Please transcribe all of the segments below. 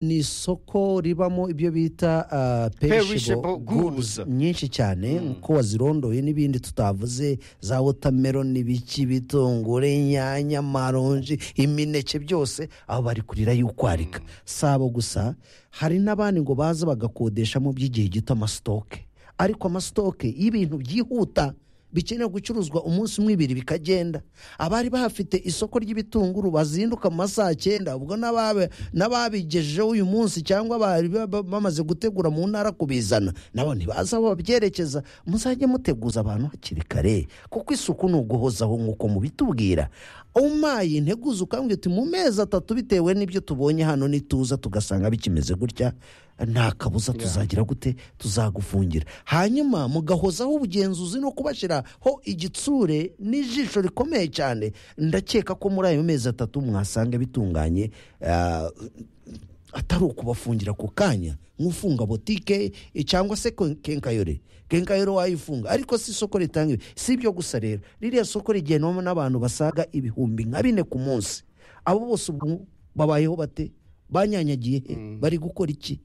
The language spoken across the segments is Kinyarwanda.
ni isoko ribamo ibyo bita Perishable perishable goods. goods nyinshi cyane nkuko wazirondoye n'ibindi tutavuze za watermelon ibiki ibitunguru inyanya amaronji imineke byose aho bari kurira y'ukwarika si abo gusa hari n'abandi ngo baza bagakodeshamo by'igihe gito amasitoke ariko amasitoke y'ibintu byihuta bikeneye gucuruzwa umunsi umwe ibiri bikagenda abari bahafite isoko ry'ibitunguru bazinduka mu masaha cyenda ubwo n'ababe- n'ababigejejeho uyu munsi cyangwa bari ba- ba- bamaze gutegura mu ntara kubizana nabo ntibaza aho babyerekeza muzajye muteguza abantu hakiri kare kuko isuku ni uguhozaho nk'uko mubitubwira umaye integuza ukambwira uti mu mezi atatu bitewe n'ibyo tubonye hano nituza tugasanga bikimeze gutya nta kabuza tuzagira gute tuzagufungira hanyuma mugahozaho ubugenzuzi no kubashyiraho igitsure n'ijisho rikomeye cyane ndakeka ko muri ayo mezi atatu mwasanga bitunganye ah, atari ukubafungira ku kanya nk'ufunga botike eh, cyangwa se ken- kenkayore kenkayore wayifunga ariko si isoko ritanga ibi. si ibyo gusa rero ririya soko rigendwamo n'abantu basaga ibihumbi nka bine ku munsi abo bose ubu babayeho bate banyanyagiye he? bari gukora iki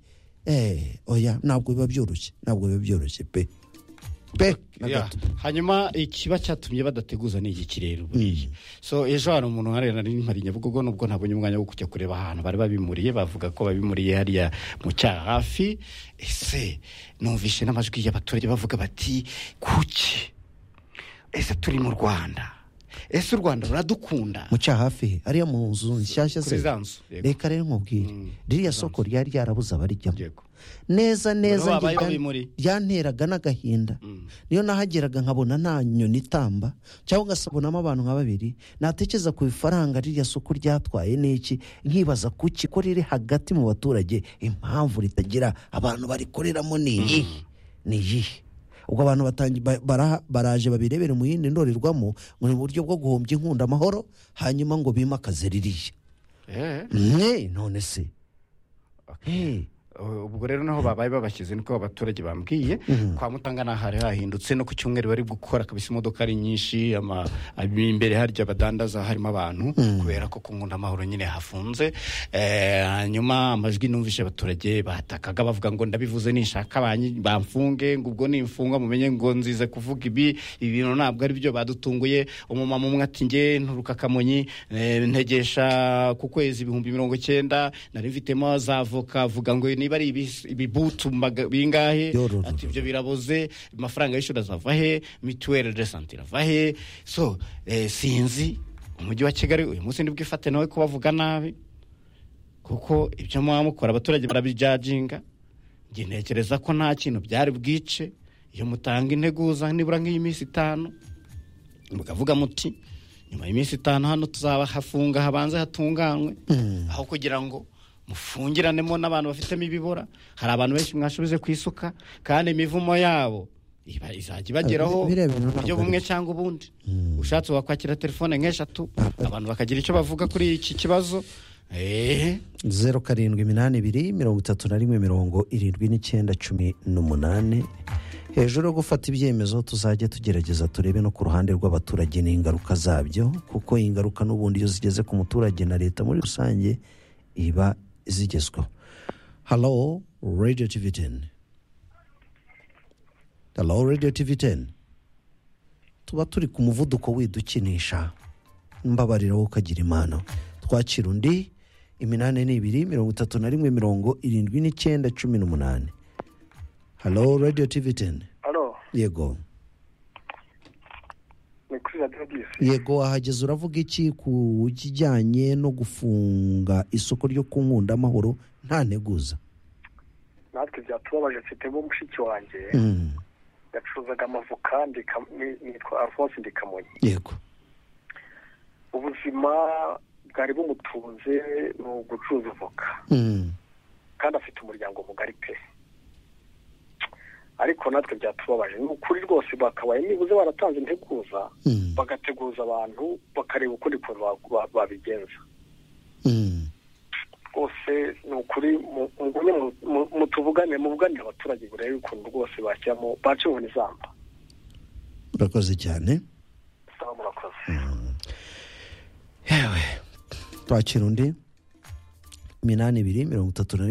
Eh, oya ntabwo biba byoroshye ntabwo biba byoroshye pe pe na Yeah. gato. hanyuma ikiba cyatumye badateguza ni igiki rero buriya so ejo hari umuntu hariya nari mpari nyabugogo nubwo ntabonye umwanya wo kujya kureba ahantu bari babimuriye bavuga ko babimuriye hariya mu cyaha hafi ese numvishe n'amajwi y'abaturage bavuga bati kuki ese turi mu rwanda ese u rwanda ruradukunda mu cyaha hafi he? hariya mu nzu nshyashya kuri se za nzu yego. reka rero nkubwire ririya soko ryari ryarabuze abarijyamo Yego. neza neza babaye njye bya- babimuri. byanteraga n'agahinda niyo nahageraga nkabona nta nyoni itamba cyangwa ugasabonamo abantu nka babiri natekereza ku ifaranga ririya soko ryatwaye n'iki nkibaza kuki ko riri hagati mu baturage impamvu ritagira abantu barikoreramo ni iyihe ni iyihe ubwo abantu batangi- ba- bara- baraje babirebere mu yindi ndorerwamo mu buryo bwo guhombya inkunda amahoro hanyuma ngo bimakaze ririya Eh, mwe none se Eh. ubwo rero naho babaye babashyize niko abaturage bambwiye kwa mutanga nta hari hahindutse no ku cyumweru bari gukora kabisa imodoka ari nyinshi ama- abi- imbere harya badandaza harimo abantu kubera ko ku nkunda amahoro nyine hafunze Eh, hanyuma amajwi numvishe abaturage batakaga bavuga ngo ndabivuze ninshaka banyi- bamfunge ngo ubwo nimfungwa mumenye ngo nzize kuvuga ibi ibintu ntabwo ari byo badutunguye umumama umwe ati nge nturuka kamonyi eh, ntegesha ku kwezi ibihumbi mirongo icyenda nari mfitemo za avoka avuga ngo niba ari ibis- ibibutu maga- bingahe Yororo. ati ibyo biraboze amafaranga y'ishuri azava he mituweli de sante irava he so eh, sinzi umujyi wa kigali uyu munsi nibwo ifate nawe kubavuga nabi kuko ibyo muba mukora abaturage barabijajinga njye ntekereza ko nta kintu byari bwice iyo mutanga integuza nibura nk'iyiminsi itanu mukavuga muti nyuma y'iminsi itanu hano tuzabahafunga habanze hatunganywe aho kugira ngo mufungiranemo n'abantu bafitemo ibibora hari abantu benshi mwashoboze kwisuka kandi imivumo yabo iba izajya ibageraho Ah, biriya bintu mu buryo ntabwo bumwe ari byo. cyangwa ubundi ushatse wakwakira telefone nk'eshatu Ntabwo ari- abantu bakagira icyo bavuga kuri iki kibazo eee zeru karindwi iminani ibiri mirongo itatu na rimwe mirongo irindwi n'icyenda cumi n'umunani hejuru yo gufata ibyemezo tuzajya tugerageza turebe no ku ruhande rw'abaturage n'ingaruka zabyo kuko iyi ngaruka n'ubundi iyo zigeze ku muturage na leta muri rusange iba zigezweho halo radiyo tivi teni halo radiyo tivi teni tuba turi ku muvuduko widukinisha mbabarira wowe ukagira impano twakira undi iminani ni ibiri mirongo itatu na rimwe mirongo irindwi n'icyenda cumi n'umunani halo radiyo tivi teni Alo, yego ni kuri radiyo bisi. yego wahageze uravuga iki ku kijyanye no gufunga isoko ryo ku nkunda amahoro nta nteguza Natwe byatubabaje mfitemo mushiki wanjye Mm, yacuruzaga amavoka ndi Kam- ni- nitwa Alphonse ndi Kamonyi. yego Ubuzima bwari bumutunze ni ugucuruza avoka Mm, kandi afite umuryango mugari pe. Ariko natwe byatubabaje ni ukuri rwose bakabaye nibuze baratanze integuza mm, bagateguza abantu bakareba ukundi kuntu ba- ba- babigenza. mm. rwose ni ukuri mu- mu- mu- mutuvugane muvuganire abaturage murebe ukuntu rwose bashyiramo bacemo n'izamba urakoze cyane saba murakoze twakira undi iminani ibiri mirongo itatu na